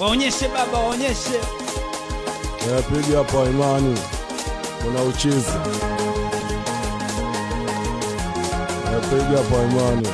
Waonyeshe baba, waonyeshe. Napiga hapa imani, kuna uchizi. Napiga hapa imani,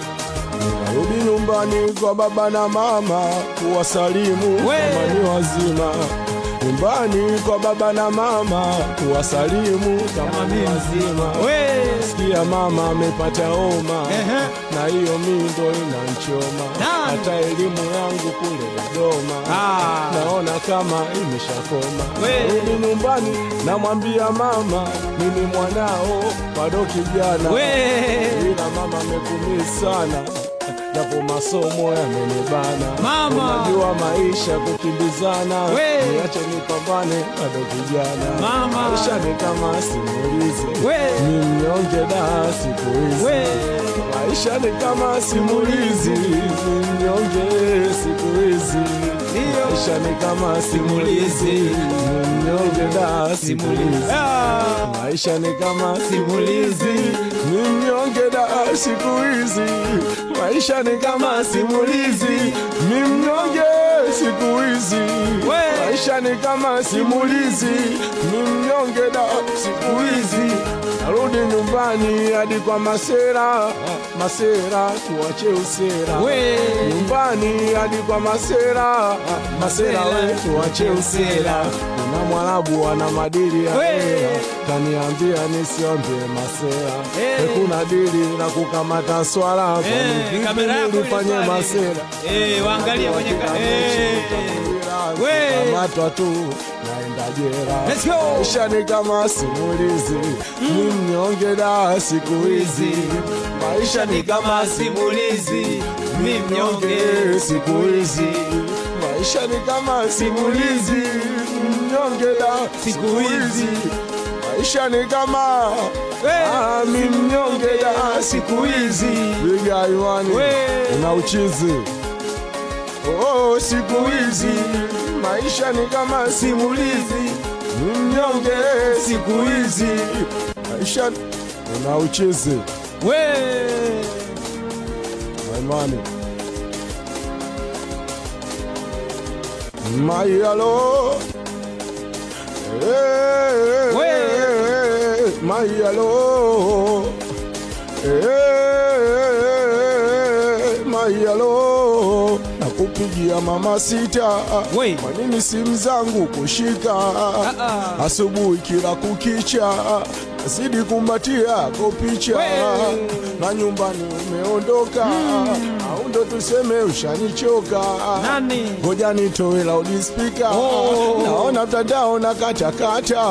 narudi nyumbani kwa baba na mama kuwasalimu We! kama ni wazima. Nyumbani kwa baba na mama kuwasalimu kama ni wazima. We. Sikia mama amepata homa Ehe. na hiyo mindo inanchoma, Nani? hata elimu yangu kule Dodoma Ah. naona kama imeshakoma. We. Rudi nyumbani, namwambia mama mimi mwanao bado kijana, We. ila mama amekumii sana japo masomo yamenibana. Mama. unajua maisha kukimbizana, We. niache nipambane, bado kijana. Mama. maisha ni kama simulizi, We. ni mnyonge da siku hizi We. maisha ni kama simulizi, ni mnyonge siku hizi. Ndiyo. Maisha ni kama simulizi, ni mnyonge da simulizi. Ah. Maisha ni kama simulizi, ni mnyonge da siku hizi. Maisha ni kama simulizi, ni mnyonge siku hizi. We. Maisha ni kama simulizi, ni mnyonge da siku hizi. Narudi nyumbani hadi kwa masera, masera tuache usera We. nyumbani hadi kwa masera masera we tuache usera kuna mwarabu ana madili ya We. hera kaniambia nisiombe masera Eh. hey. kuna dili na kukamata swala Eh, kamera yako ile nifanye pale. masera Eh, waangalie kwenye ka- eh. We. kamatwa tu naenda jera Let's go. maisha ni kama simulizi ni mnyonge da siku hizi maisha ni kama simulizi, mi mnyonge siku hizi maisha ni kama simulizi mnyonge da siku hizi maisha ni kama We. Ah, mi mnyonge da siku hizi biga iwani We. una uchizi oh, siku hizi maisha ni kama simulizi mi mnyonge siku hizi maisha una uchizi We. Imani. Mayalo. Eh, We. Mayalo. Eh, Mayalo. Nakupigia mama sita. We. Kwa nini simu zangu kushika? ah. Asubuhi kila kukicha. Zidi kumbatia ko picha We. na nyumbani umeondoka au ndo tuseme ushanichoka Nani? ngoja nitoe loudspeaker Oh. naona mtandao na katakata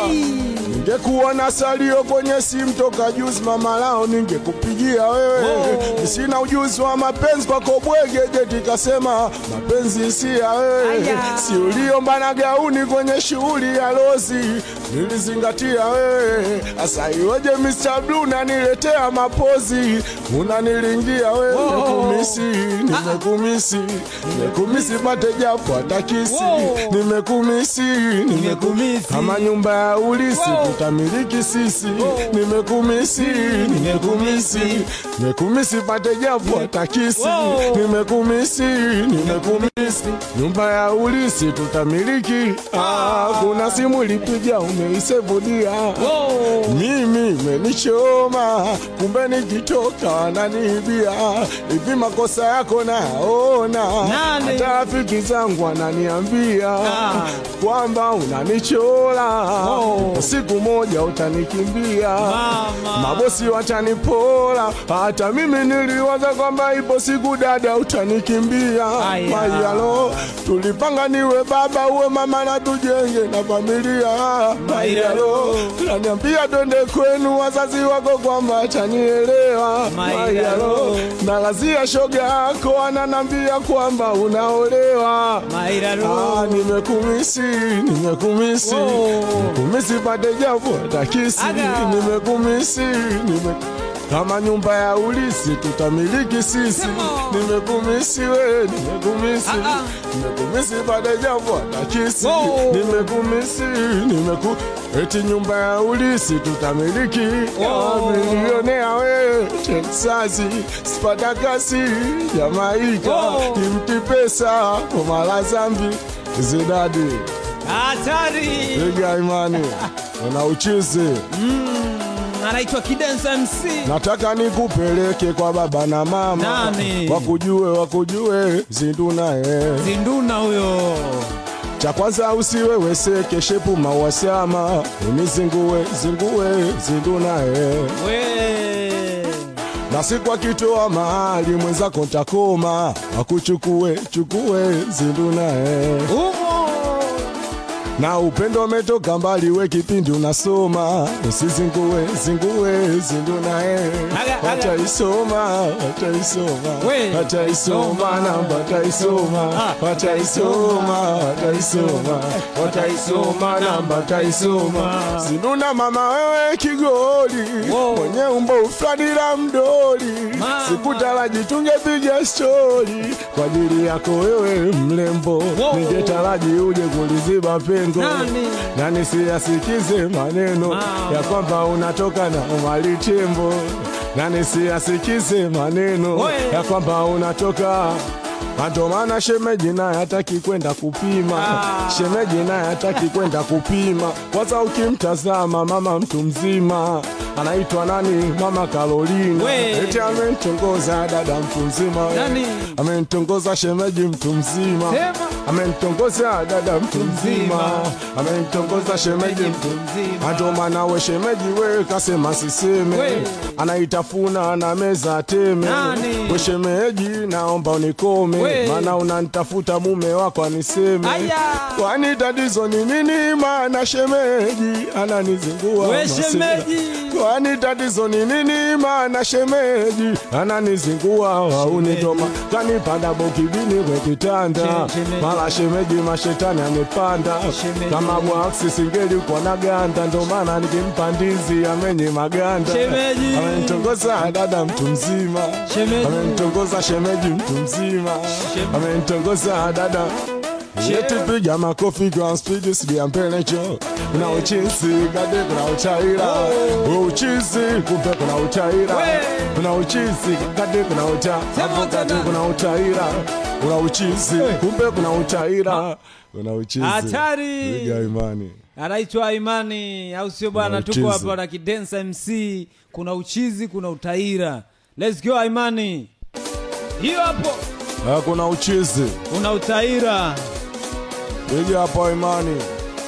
ningekuwa na salio kwenye simu toka juzi mama lao ningekupigia wewe Oh. sina ujuzi wa mapenzi kwako bwege jeti kasema mapenzi si ya wewe Aya. si uliomba na gauni kwenye shughuli ya lozi nilizingatia wewe asa iweje Mr. Blue naniletea mapozi unanilingia wewe Oh. nimekumisi nimekumisi nimekumisi pate japo hata kisi Wow. nimekumisi Nimekumisi. kama nyumba ya ulisi Wow. tutamiliki sisi nimekumisi nimekumisi nimekumisi pate japo hata kisi Wow. nimekumisi nimekumisi nyumba ya ulisi tutamiliki ah, kuna simu lipiga umeisevudia Oh. mimi menichoma kumbe nikitoka wananiibia hivi makosa yako nayaona Nani? hata rafiki zangu wananiambia Ah. kwamba unanichola Oh. siku moja utanikimbia Mama. mabosi watanipola hata mimi niliwaza kwamba ipo siku dada utanikimbia Aya. mayalo tulipanga niwe baba uwe mama na tujenge na familia mayalo naniambia twende kwenu wazazi wako kwamba atanielewa Mayalo. mayalo nalazia shoga yako ananambia kwamba unaolewa Mairaro. Ah, nimekumisi nimekumisi Wow. nimekumisi pate japo takisi Aga. nimekumisi nime kama nyumba ya ulisi tutamiliki sisi Come on. nimekumisi we nimekumisi Ah, ah. nimekumisi pate japo takisi Wow. nimekumisi nimeku eti nyumba ya ulisi tutamiliki Wow. milionea we Texasi Spartakasi Jamaika Wow. imti pesa pesa komala zambi zidadi hatari piga imani una uchizi anaitwa kidensa mc nataka nikupeleke kwa baba na mama Nani? wakujue wakujue zindunaye zinduna huyo cha kwanza usiwe weseke shepu mawasama unizingue zingue zindunaye we na siku akitoa mahali mwenzako ntakoma akuchukue chukue zindunaye umo na upendo umetoka mbali, we kipindi unasoma, usizingue zingue zindunaye Aga, aga. wataisoma wataisoma We. wataisoma namba wataisoma Ah. wataisoma wataisoma wataisoma namba wataisoma zinduna mama wewe kigoli Wow. mwenye umbo ufladila mdoli Mama. sikutaraji tungepiga stori kwa ajili yako wewe mlembo Wow. ningetaraji uje kuliziba pengo Nani? nani siyasikize maneno Mama. ya kwamba unatoka na umali tembo nani siyasikize maneno Oe. ya kwamba unatoka ndo maana shemeji naye hataki kwenda kupima Ah. shemeji naye hataki kwenda kupima kwanza ukimtazama mama mtu mzima anaitwa nani mama Carolina We. eti amemtongoza dada mtu mzima Nani? amemtongoza shemeji mtu mzima Sema. amemtongoza dada mtu mzima mzima. amemtongoza shemeji mtu mzima. Ndo maana we shemeji we kasema siseme We. anaitafuna na meza teme Nani? we shemeji naomba unikome We. maana unanitafuta mume wako aniseme Aya. kwani tatizo ni nini maana shemeji ananizingua We masela. shemeji. kwani tatizo ni nini maana shemeji ananizingua waunitoma kanipanda bokibini kwe kitanda She- shemeji. mara shemeji mashetani amepanda Shemeji. kama bwaksi singeli kwa na ganda ndo maana nikimpa ndizi amenye maganda Shemeji. amenitongoza dada mtu mzima Shemeji. amenitongoza shemeji mtu mzima Shemeji. amenitongoza dada Yeti piga makofi kwa speed sidia mpenecho Kuna uchizi kade kuna uchaira Uchizi kumpe kuna uchaira We. Kuna uchizi kade kuna ucha Sema Hapo kati tena. kuna uchaira Kuna uchizi kumpe kuna uchaira Kuna uchizi Hatari. Piga imani anaitwa imani au sio bwana Kuna tuko uchizi. hapa na kidensa mc kuna uchizi kuna utaira let's go imani hiyo hapo Ah, Kuna uchizi una utaira Piga hapo imani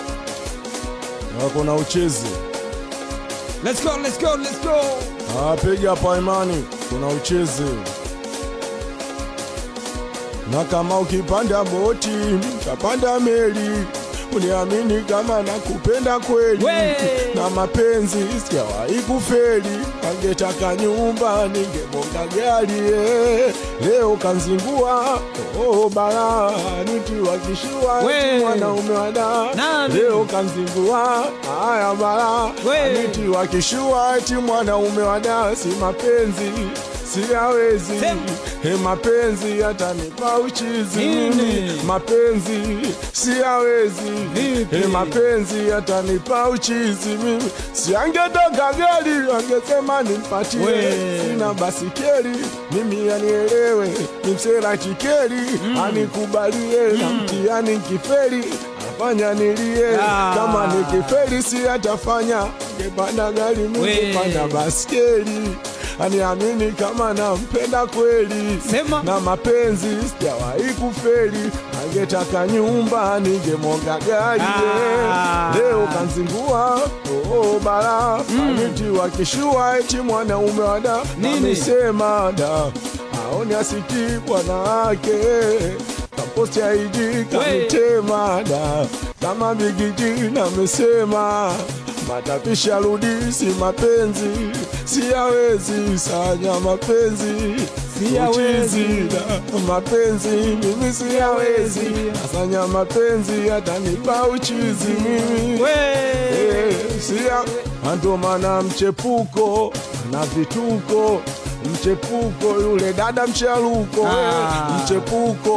Ah, Kuna uchizi let's go let's go let's go Ah, piga hapa imani, kuna uchezi. Na kama ukipanda boti, utapanda meli, uniamini kama nakupenda kweli. We! Na mapenzi sijawahi kufeli, angetaka nyumba ningebonga gari eh. Leo kanzingua oh, bara nitiwa kishua We! eti mwanaume wada Nani? leo kanzingua haya bara We! niti wakishua eti mwanaume wa dasi mapenzi siyawezi Sema. he mapenzi yatanipa uchizi Nini? mimi mapenzi siyawezi Vipi? he mapenzi yatanipa uchizi mimi siangetoka gari angesema nimpatie We. sina basikeli mimi anielewe nimsera kikeli anikubalie na mtiani kifeli afanya nilie Ah. kama nikifeli si atafanya ngepanda gari We. mingepanda baskeli aniamini kama nampenda kweli Sema. na mapenzi sijawahi kufeli angetaka nyumba ningemonga gari Ah. leo kanzingua oo bara aniti wakishua eti mwanaume wada Nini? amesema da aoni asiki bwana wake kaposti aiji kanitema da kama bigiji namesema matapisha rudi si mapenzi siyawezi sanya mapenzi Siyawezi. Uchizi da mapenzi mimi siyawezi asanya mapenzi atanipa uchizi mimi we Eh, sia ndo maana mchepuko na vituko mchepuko yule dada mchaluko Ah. mchepuko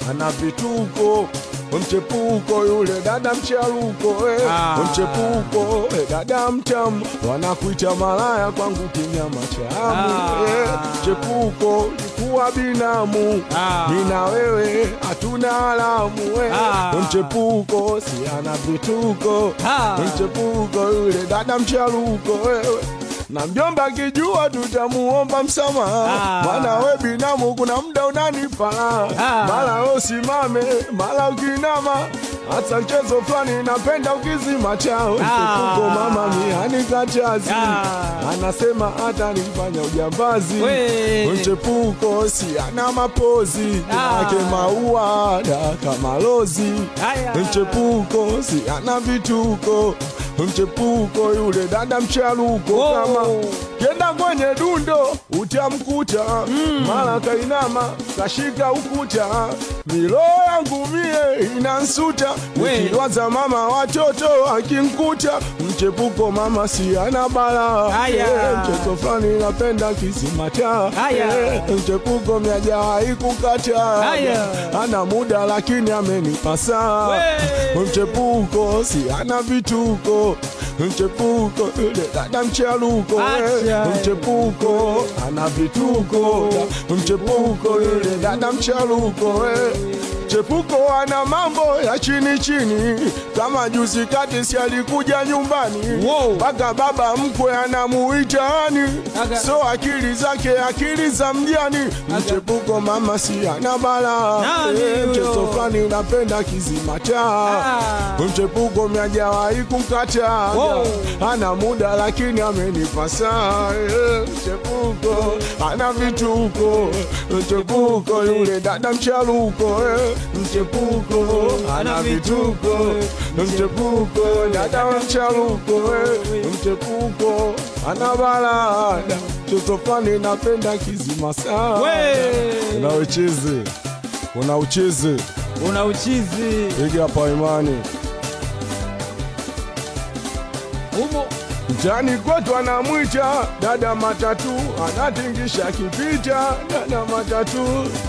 ana vituko mchepuko yule dada mcharuko eh. Ah. mchepuko eh, dada mtamu wanakuita malaya kwangu kinyama chamu Ah. eh. chepuko likuwa binamu Ah. mina wewe hatuna alamu eh. Ah. mchepuko si ana vituko Ah. mchepuko yule dada mcharuko wewe na mjomba kijua tutamuomba msamaha Ah. maana we binamu kuna muda unanipala Ah. mara we usimame mara ukinama hata mchezo fulani napenda ukizima chao mchepuko mama mihani kachazi Ah. anasema hata nifanya ujambazi We. mchepuko si ana mapozi Ah. yake maua da kama lozi Aya. mchepuko si ana vituko mchepuko yule dada mcharuko Oh. kama kenda kwenye dundo utamkuta mara kainama kashika ukuta milo yangu mie inansuta We. nikiwaza mama watoto akinkuta mchepuko mama si ana bala Aya. Eh, mchezo fulani napenda kisimata Aya. Eh, mchepuko miajawahi kukata Aya. ana muda lakini amenipa saa We. mchepuko si ana vituko mchepuko yule dada mcharuko Acha. eh. mchepuko ana vituko mchepuko yule dada mcharuko eh. Chepuko ana mambo ya chini chini, kama juzi kati si alikuja nyumbani Wow. mpaka baba mkwe anamuitani, Aga. so akili zake akili za mjani. Mchepuko mama si ana bala Nani Eh, huyo? mchezo fulani napenda kizima taa Ah. mchepuko miajawahi kumkata Wow. ana muda lakini amenipa saa eh, mchepuko ana vituko mchepuko yule dada mcharuko eh, mchepuko ana vituko mchepuko dada mcharuko eh, mchepuko ana balada chotofani napenda kizima saa We. una uchizi una uchizi una uchizi piga hapa imani umo Mtani kwetu anamwita dada matatu, anatingisha kipita dada matatu,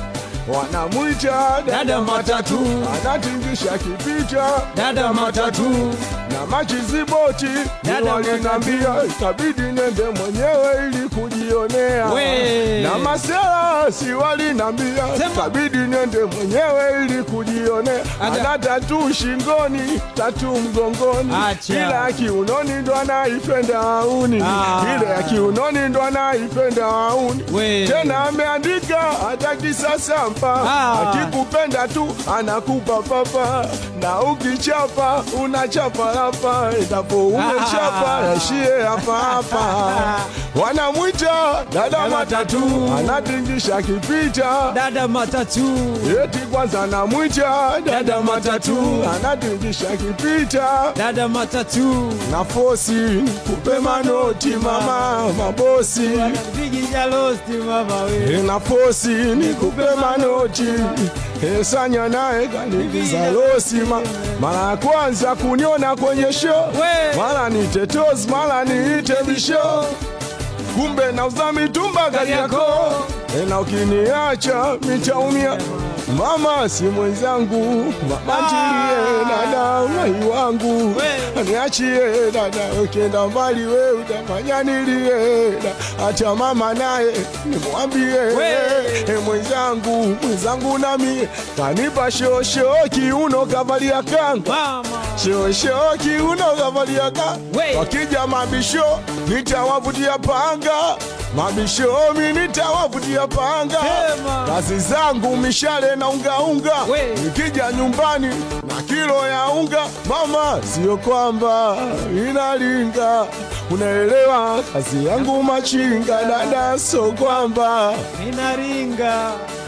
wanamwita Dada matatu. anatingisha kipita dada matatu na machiziboti Dada walinambia itabidi nende mwenyewe ili kujionea We. na masela si walinambia Sema. itabidi nende mwenyewe ili kujionea Aga. ana tatu shingoni tatu mgongoni Acha. ila ya kiunoni ndo anaipenda auni Ah. ile ya kiunoni ndo anaipenda auni We. tena ameandika hata kisasa mpa Ah. akikupenda tu anakupa papa na ukichapa unachapa hapa endapo umechapa Ah. yashie hapa hapa wanamwita dada matatu anatingisha kipita dada matatu eti kwanza anamwita dada matatu anatingisha kipita dada matatu na fosi kupe manoti mama mabosi pigisha losti mama we na fosi nikupe manoti esanya naye kaniviza losima mara ya kwanza kuniona kwenye show We. mara ni tetos mara niite bisho kumbe nauza mitumba gari yako na ukiniacha mitaumia mama si mwenzangu mama ntilie dada mai wangu We. niachie dada ukienda mbali we utafanya nilie da. acha mama naye nimwambie We. e mwenzangu mwenzangu nami kanipa shosho kiuno kavalia kanga mama shosho kiuno kavalia kanga We. wakija mabisho nitawavutia panga mabisho mi nitawavutia panga Sema. kazi zangu mishale na ungaunga We. nikija nyumbani na kilo ya unga mama sio kwamba inalinga unaelewa kazi yangu machinga dada so kwamba ninaringa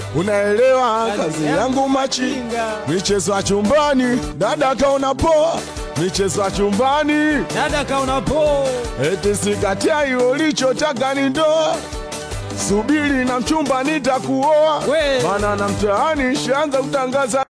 unaelewa kazi yangu machinga michezo ya chumbani dada kaona poa michezo ya chumbani dada kaona po eti sikatai ulichotaka ni ndoa subiri na mchumba nitakuoa We. mana na mtaani shaanza kutangaza